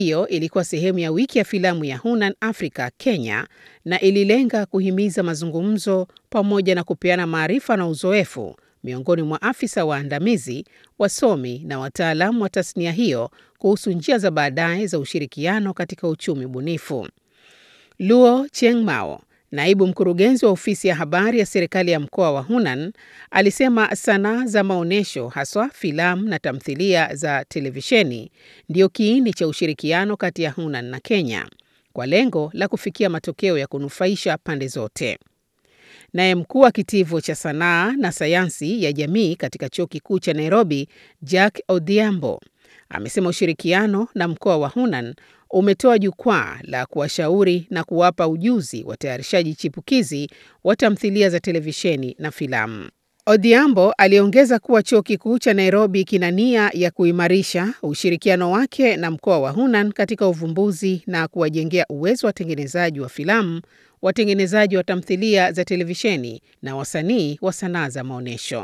Hiyo ilikuwa sehemu ya wiki ya filamu ya Hunan Africa Kenya na ililenga kuhimiza mazungumzo pamoja na kupeana maarifa na uzoefu miongoni mwa afisa waandamizi, wasomi na wataalamu wa tasnia hiyo kuhusu njia za baadaye za ushirikiano katika uchumi bunifu. Luo Chiengmao, naibu mkurugenzi wa ofisi ya habari ya serikali ya mkoa wa Hunan, alisema sanaa za maonyesho, haswa filamu na tamthilia za televisheni, ndio kiini cha ushirikiano kati ya Hunan na Kenya kwa lengo la kufikia matokeo ya kunufaisha pande zote. Naye mkuu wa kitivo cha sanaa na sayansi ya jamii katika chuo kikuu cha Nairobi, Jack Odhiambo, amesema ushirikiano na mkoa wa Hunan umetoa jukwaa la kuwashauri na kuwapa ujuzi watayarishaji chipukizi wa tamthilia za televisheni na filamu. Odhiambo aliongeza kuwa chuo kikuu cha Nairobi kina nia ya kuimarisha ushirikiano wake na mkoa wa Hunan katika uvumbuzi na kuwajengea uwezo watengenezaji wa filamu, watengenezaji wa tamthilia za televisheni na wasanii wa sanaa za maonyesho.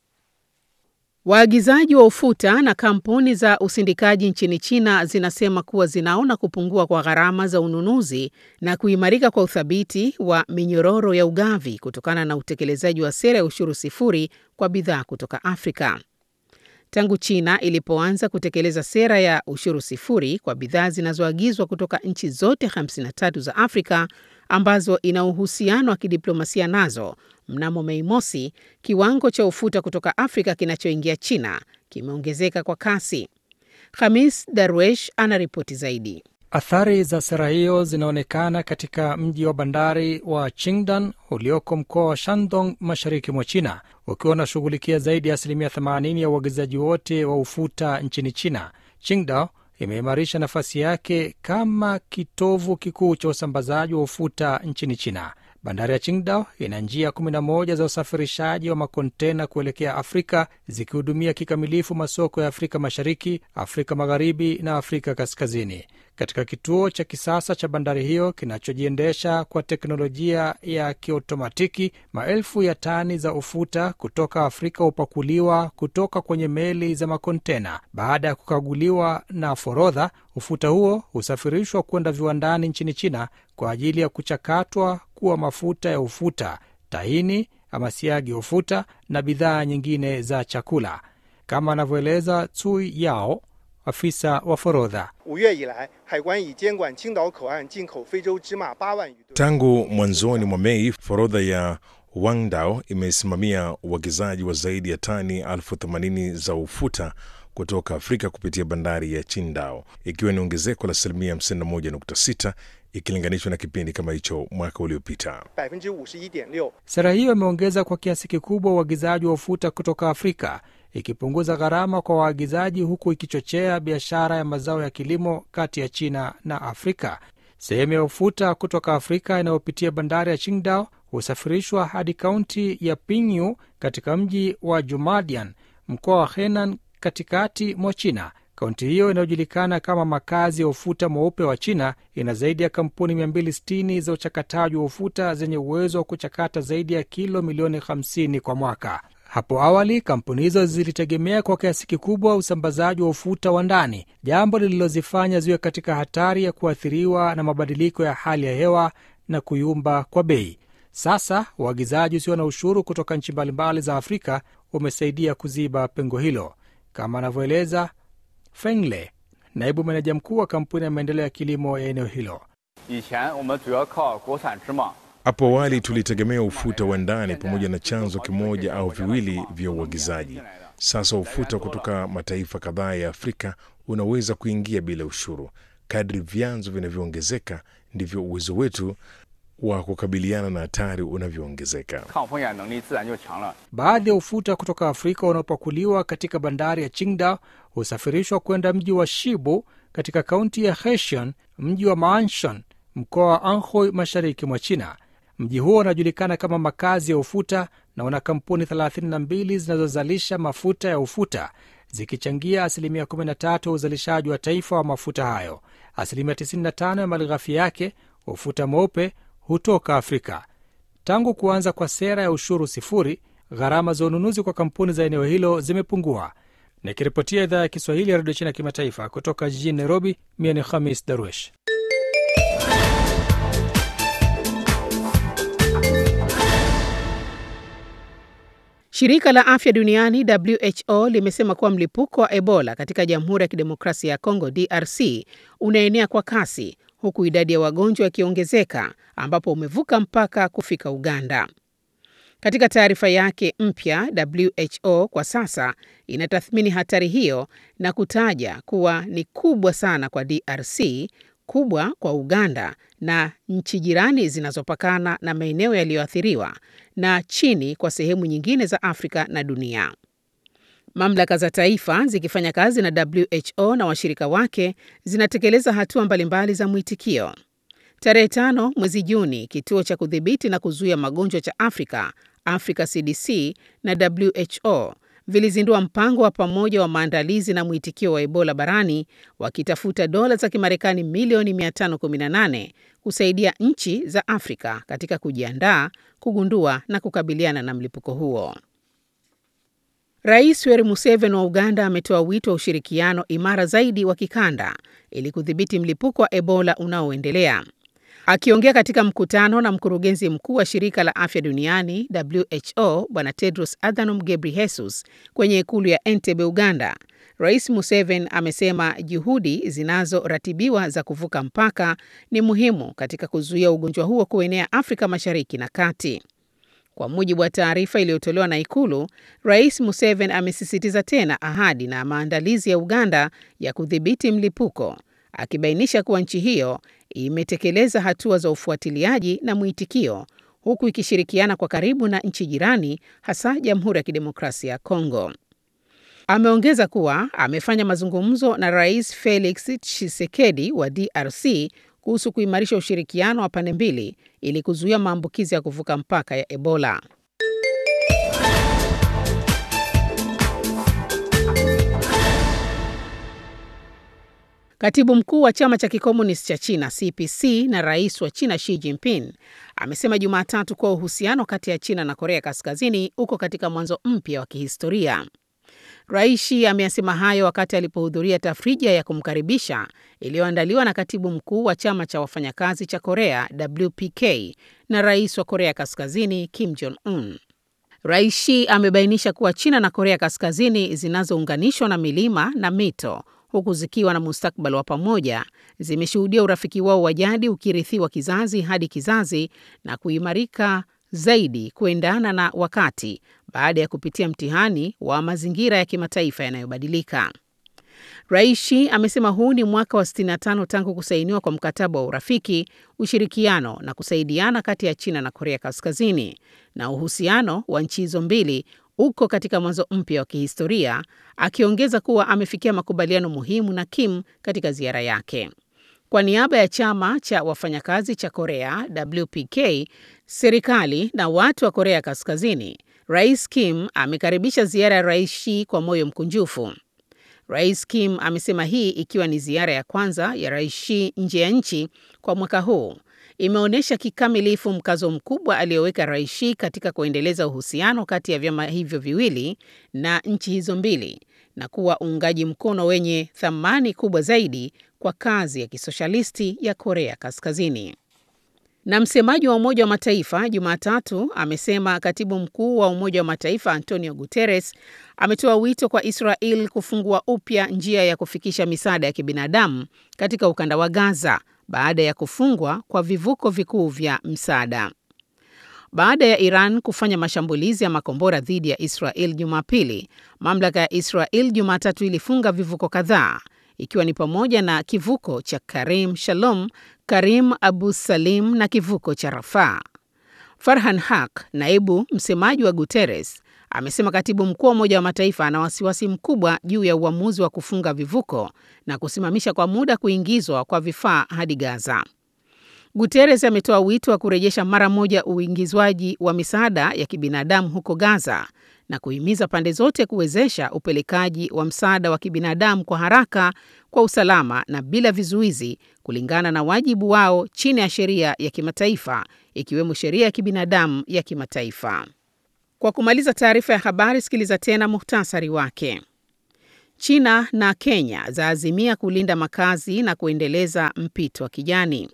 Waagizaji wa ufuta na kampuni za usindikaji nchini China zinasema kuwa zinaona kupungua kwa gharama za ununuzi na kuimarika kwa uthabiti wa minyororo ya ugavi kutokana na utekelezaji wa sera ya ushuru sifuri kwa bidhaa kutoka Afrika. Tangu China ilipoanza kutekeleza sera ya ushuru sifuri kwa bidhaa zinazoagizwa kutoka nchi zote 53 za Afrika ambazo ina uhusiano wa kidiplomasia nazo, mnamo Mei Mosi, kiwango cha ufuta kutoka Afrika kinachoingia China kimeongezeka kwa kasi. Khamis Darwesh anaripoti zaidi. Athari za sera hiyo zinaonekana katika mji wa bandari wa Qingdan ulioko mkoa wa Shandong mashariki mwa China, ukiwa unashughulikia zaidi ya asilimia 80 ya uagizaji wote wa ufuta nchini China. Qingdao imeimarisha nafasi yake kama kitovu kikuu cha usambazaji wa ufuta nchini China. Bandari ya Qingdao ina njia 11 za usafirishaji wa makontena kuelekea Afrika, zikihudumia kikamilifu masoko ya Afrika Mashariki, Afrika Magharibi na Afrika Kaskazini. Katika kituo cha kisasa cha bandari hiyo kinachojiendesha kwa teknolojia ya kiotomatiki, maelfu ya tani za ufuta kutoka Afrika hupakuliwa kutoka kwenye meli za makontena. Baada ya kukaguliwa na forodha, ufuta huo husafirishwa kwenda viwandani nchini China kwa ajili ya kuchakatwa kuwa mafuta ya ufuta, tahini ama siagi ya ufuta na bidhaa nyingine za chakula, kama anavyoeleza Cui Yao, afisa wa forodha. Tangu mwanzoni mwa Mei, forodha ya Wangdao imesimamia uagizaji wa zaidi ya tani elfu themanini za ufuta kutoka Afrika kupitia bandari ya Qingdao, ikiwa ni ongezeko la asilimia 51.6 ikilinganishwa na kipindi kama hicho mwaka uliopita. Sera hiyo imeongeza kwa kiasi kikubwa uagizaji wa ufuta kutoka Afrika, ikipunguza gharama kwa waagizaji, huku ikichochea biashara ya mazao ya kilimo kati ya China na Afrika. Sehemu ya ufuta kutoka Afrika inayopitia bandari ya Qingdao husafirishwa hadi kaunti ya Pingyu katika mji wa Jumadian, mkoa wa Henan, katikati mwa China. Kaunti hiyo inayojulikana kama makazi ya ufuta mweupe wa China ina zaidi ya kampuni 260 za uchakataji wa ufuta zenye uwezo wa kuchakata zaidi ya kilo milioni 50 kwa mwaka. Hapo awali kampuni hizo zilitegemea kwa kiasi kikubwa usambazaji wa ufuta wa ndani, jambo lililozifanya ziwe katika hatari ya kuathiriwa na mabadiliko ya hali ya hewa na kuyumba kwa bei. Sasa uagizaji usio na ushuru kutoka nchi mbalimbali za Afrika umesaidia kuziba pengo hilo, kama anavyoeleza Fengle, naibu meneja mkuu wa kampuni ya maendeleo ya kilimo ya eneo hilo. Hapo awali tulitegemea ufuta wa ndani pamoja na chanzo kimoja au viwili vya uagizaji. Sasa ufuta kutoka mataifa kadhaa ya Afrika unaweza kuingia bila ushuru. Kadri vyanzo vinavyoongezeka, ndivyo uwezo wetu wa kukabiliana na hatari unavyoongezeka. Baadhi ya ufuta kutoka Afrika unaopakuliwa katika bandari ya Qingdao husafirishwa kwenda mji wa Shibu katika kaunti ya Hexian, mji wa Ma'anshan, mkoa wa Anhui, mashariki mwa China. Mji huo unajulikana kama makazi ya ufuta na una kampuni 32 zinazozalisha mafuta ya ufuta zikichangia asilimia 13 ya uzalishaji wa taifa wa mafuta hayo. Asilimia 95 ya malighafi yake, ufuta mweupe, hutoka Afrika. Tangu kuanza kwa sera ya ushuru sifuri, gharama za ununuzi kwa kampuni za eneo hilo zimepungua. Nikiripotia idhaa ya Kiswahili ya redio China kimataifa kutoka jijini Nairobi, mie ni Khamis Darwesh. Shirika la afya duniani WHO limesema kuwa mlipuko wa Ebola katika Jamhuri ya Kidemokrasia ya Kongo DRC unaenea kwa kasi huku idadi ya wagonjwa ikiongezeka ambapo umevuka mpaka kufika Uganda. Katika taarifa yake mpya, WHO kwa sasa inatathmini hatari hiyo na kutaja kuwa ni kubwa sana kwa DRC, kubwa kwa Uganda na nchi jirani zinazopakana na maeneo yaliyoathiriwa na chini kwa sehemu nyingine za Afrika na dunia. Mamlaka za taifa zikifanya kazi na WHO na washirika wake zinatekeleza hatua mbalimbali za mwitikio. Tarehe tano mwezi Juni, kituo cha kudhibiti na kuzuia magonjwa cha Afrika, Africa CDC na WHO vilizindua mpango wa pamoja wa maandalizi na mwitikio wa Ebola barani wakitafuta dola za Kimarekani milioni 518 kusaidia nchi za Afrika katika kujiandaa, kugundua na kukabiliana na mlipuko huo. Rais Yoweri Museveni wa Uganda ametoa wito wa ushirikiano imara zaidi wa kikanda ili kudhibiti mlipuko wa Ebola unaoendelea. Akiongea katika mkutano na mkurugenzi mkuu wa shirika la afya duniani WHO Bwana Tedros Adhanom Ghebreyesus kwenye ikulu ya Entebbe, Uganda, Rais Museveni amesema juhudi zinazoratibiwa za kuvuka mpaka ni muhimu katika kuzuia ugonjwa huo kuenea Afrika Mashariki na Kati. Kwa mujibu wa taarifa iliyotolewa na Ikulu, Rais Museveni amesisitiza tena ahadi na maandalizi ya Uganda ya kudhibiti mlipuko, akibainisha kuwa nchi hiyo imetekeleza hatua za ufuatiliaji na mwitikio huku ikishirikiana kwa karibu na nchi jirani, hasa Jamhuri ya Kidemokrasia ya Kongo. Ameongeza kuwa amefanya mazungumzo na Rais Felix Tshisekedi wa DRC kuhusu kuimarisha ushirikiano wa pande mbili ili kuzuia maambukizi ya kuvuka mpaka ya Ebola. Katibu mkuu wa chama cha kikomunisti cha China CPC na rais wa China Xi Jinping amesema Jumatatu kuwa uhusiano kati ya China na Korea Kaskazini uko katika mwanzo mpya wa kihistoria. Rais Xi ameyasema hayo wakati alipohudhuria tafrija ya kumkaribisha iliyoandaliwa na katibu mkuu wa chama cha wafanyakazi cha Korea WPK na rais wa Korea Kaskazini Kim Jong Un. Rais Xi amebainisha kuwa China na Korea Kaskazini zinazounganishwa na milima na mito huku zikiwa na mustakabali wa pamoja, zimeshuhudia urafiki wao wa jadi ukirithiwa kizazi hadi kizazi na kuimarika zaidi kuendana na wakati baada ya kupitia mtihani wa mazingira ya kimataifa yanayobadilika. Rais Xi amesema huu ni mwaka wa 65 tangu kusainiwa kwa mkataba wa urafiki, ushirikiano na kusaidiana kati ya China na Korea Kaskazini, na uhusiano wa nchi hizo mbili uko katika mwanzo mpya wa kihistoria, akiongeza kuwa amefikia makubaliano muhimu na Kim katika ziara yake. Kwa niaba ya chama cha wafanyakazi cha Korea WPK, serikali na watu wa Korea Kaskazini, Rais Kim amekaribisha ziara ya Rais Xi kwa moyo mkunjufu. Rais Kim amesema hii ikiwa ni ziara ya kwanza ya Rais Xi nje ya nchi kwa mwaka huu imeonyesha kikamilifu mkazo mkubwa aliyoweka Rais Xi katika kuendeleza uhusiano kati ya vyama hivyo viwili na nchi hizo mbili na kuwa uungaji mkono wenye thamani kubwa zaidi kwa kazi ya kisoshalisti ya Korea Kaskazini. Na msemaji wa Umoja wa Mataifa Jumatatu amesema katibu mkuu wa Umoja wa Mataifa Antonio Guterres ametoa wito kwa Israel kufungua upya njia ya kufikisha misaada ya kibinadamu katika ukanda wa Gaza baada ya kufungwa kwa vivuko vikuu vya msaada. Baada ya Iran kufanya mashambulizi ya makombora dhidi ya Israel Jumapili, mamlaka ya Israel Jumatatu ilifunga vivuko kadhaa ikiwa ni pamoja na kivuko cha Karim Shalom, Karim Abu Salim na kivuko cha Rafaa. Farhan Haq, naibu msemaji wa Guterres, amesema katibu mkuu wa Umoja wa Mataifa ana wasiwasi mkubwa juu ya uamuzi wa kufunga vivuko na kusimamisha kwa muda kuingizwa kwa vifaa hadi Gaza. Guterres ametoa wito wa kurejesha mara moja uingizwaji wa misaada ya kibinadamu huko Gaza na kuhimiza pande zote kuwezesha upelekaji wa msaada wa kibinadamu kwa haraka, kwa usalama na bila vizuizi, kulingana na wajibu wao chini ya sheria ya kimataifa, ikiwemo sheria ya kibinadamu ya kimataifa. Kwa kumaliza taarifa ya habari, sikiliza tena muhtasari wake. China na Kenya zaazimia kulinda makazi na kuendeleza mpito wa kijani.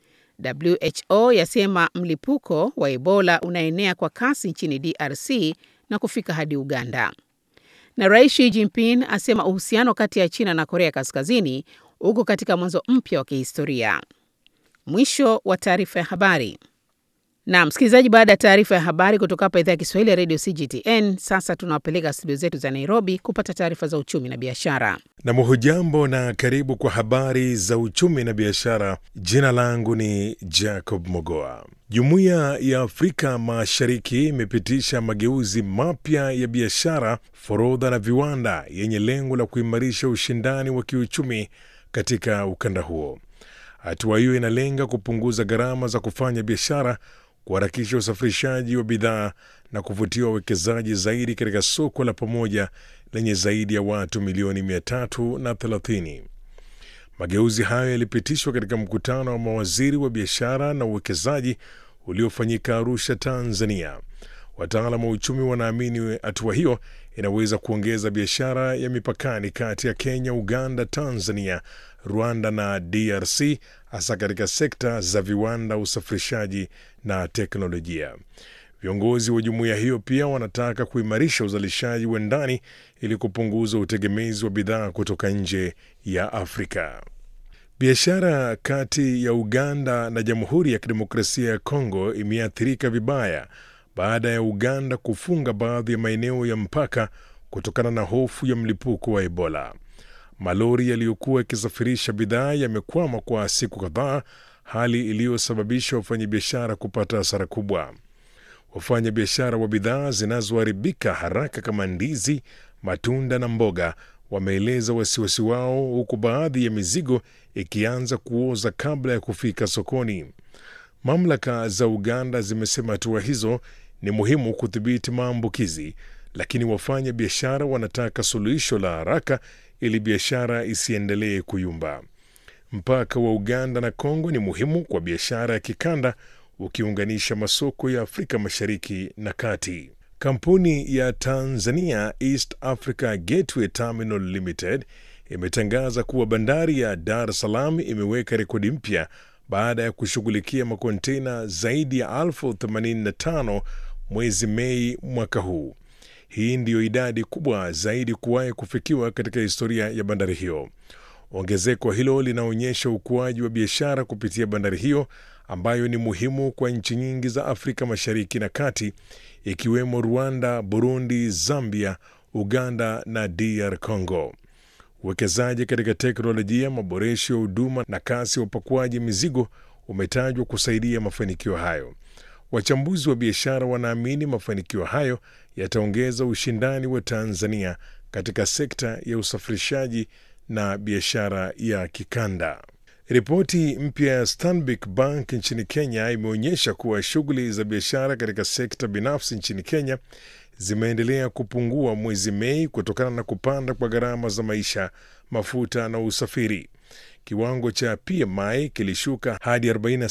WHO yasema mlipuko wa Ebola unaenea kwa kasi nchini DRC na kufika hadi Uganda. Na Rais Xi Jinping asema uhusiano kati ya China na Korea Kaskazini uko katika mwanzo mpya wa kihistoria. Mwisho wa taarifa ya habari. Na msikilizaji, baada ya taarifa ya habari kutoka hapa idhaa ya Kiswahili ya redio CGTN, sasa tunawapeleka studio zetu za Nairobi kupata taarifa za uchumi na biashara. Na hujambo na karibu kwa habari za uchumi na biashara. Jina langu ni Jacob Mogoa. Jumuiya ya Afrika Mashariki imepitisha mageuzi mapya ya biashara, forodha na viwanda yenye lengo la kuimarisha ushindani wa kiuchumi katika ukanda huo. Hatua hiyo inalenga kupunguza gharama za kufanya biashara, kuharakisha usafirishaji wa bidhaa na kuvutia wawekezaji zaidi katika soko la pamoja lenye zaidi ya watu milioni 330. Mageuzi hayo yalipitishwa katika mkutano wa mawaziri wa biashara na uwekezaji uliofanyika Arusha, Tanzania. Wataalamu wa uchumi wanaamini hatua hiyo inaweza kuongeza biashara ya mipakani kati ya Kenya, Uganda, Tanzania, Rwanda na DRC, hasa katika sekta za viwanda, usafirishaji na teknolojia. Viongozi wa jumuiya hiyo pia wanataka kuimarisha uzalishaji wa ndani ili kupunguza utegemezi wa bidhaa kutoka nje ya Afrika. Biashara kati ya Uganda na Jamhuri ya Kidemokrasia ya Kongo imeathirika vibaya baada ya Uganda kufunga baadhi ya maeneo ya mpaka kutokana na hofu ya mlipuko wa Ebola. Malori yaliyokuwa yakisafirisha bidhaa yamekwama kwa siku kadhaa, hali iliyosababisha wafanyabiashara kupata hasara kubwa. Wafanyabiashara wa bidhaa zinazoharibika haraka kama ndizi, matunda na mboga wameeleza wasiwasi wao, huku baadhi ya mizigo ikianza kuoza kabla ya kufika sokoni. Mamlaka za Uganda zimesema hatua hizo ni muhimu kudhibiti maambukizi, lakini wafanya biashara wanataka suluhisho la haraka ili biashara isiendelee kuyumba. Mpaka wa Uganda na Kongo ni muhimu kwa biashara ya kikanda, ukiunganisha masoko ya Afrika Mashariki na Kati. Kampuni ya Tanzania East Africa Gateway Terminal Limited imetangaza kuwa bandari ya Dar es Salaam imeweka rekodi mpya baada ya kushughulikia makontena zaidi ya elfu 85 mwezi Mei mwaka huu. Hii ndiyo idadi kubwa zaidi kuwahi kufikiwa katika historia ya bandari hiyo. Ongezeko hilo linaonyesha ukuaji wa biashara kupitia bandari hiyo ambayo ni muhimu kwa nchi nyingi za Afrika Mashariki na Kati, ikiwemo Rwanda, Burundi, Zambia, Uganda na DR Congo. Uwekezaji katika teknolojia, maboresho ya huduma na kasi ya upakuaji mizigo umetajwa kusaidia mafanikio hayo. Wachambuzi wa biashara wanaamini mafanikio hayo yataongeza ushindani wa Tanzania katika sekta ya usafirishaji na biashara ya kikanda. Ripoti mpya ya Stanbic Bank nchini Kenya imeonyesha kuwa shughuli za biashara katika sekta binafsi nchini Kenya zimeendelea kupungua mwezi Mei kutokana na kupanda kwa gharama za maisha, mafuta na usafiri. Kiwango cha PMI kilishuka hadi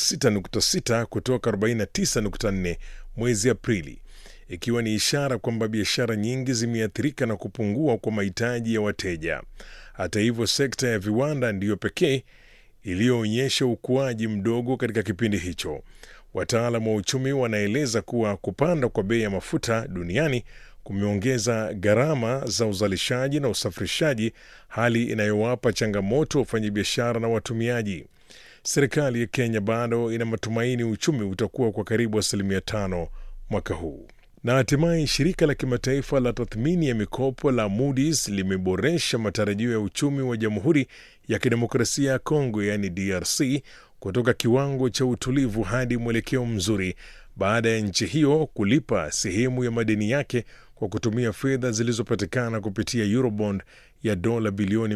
46.6 kutoka 49.4 mwezi Aprili, ikiwa ni ishara kwamba biashara nyingi zimeathirika na kupungua kwa mahitaji ya wateja. Hata hivyo, sekta ya viwanda ndiyo pekee iliyoonyesha ukuaji mdogo katika kipindi hicho. Wataalamu wa uchumi wanaeleza kuwa kupanda kwa bei ya mafuta duniani kumeongeza gharama za uzalishaji na usafirishaji, hali inayowapa changamoto wafanyabiashara na watumiaji. Serikali ya Kenya bado ina matumaini uchumi utakuwa kwa karibu asilimia tano mwaka huu. Na hatimaye shirika la kimataifa la tathmini ya mikopo la Moody's limeboresha matarajio ya uchumi wa Jamhuri ya Kidemokrasia ya Kongo, yaani DRC, kutoka kiwango cha utulivu hadi mwelekeo mzuri baada ya nchi hiyo kulipa sehemu ya madeni yake kwa kutumia fedha zilizopatikana kupitia Eurobond ya dola bilioni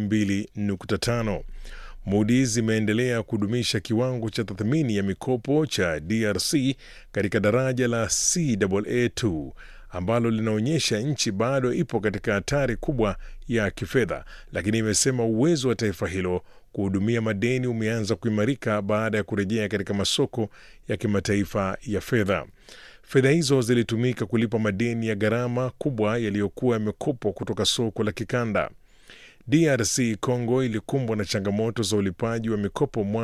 2.5. Moody's imeendelea kudumisha kiwango cha tathmini ya mikopo cha DRC katika daraja la Caa2 ambalo linaonyesha nchi bado ipo katika hatari kubwa ya kifedha, lakini imesema uwezo wa taifa hilo kuhudumia madeni umeanza kuimarika baada ya kurejea katika masoko ya kimataifa ya fedha. Fedha hizo zilitumika kulipa madeni ya gharama kubwa yaliyokuwa yamekopwa kutoka soko la kikanda. DRC Congo ilikumbwa na changamoto za ulipaji wa mikopo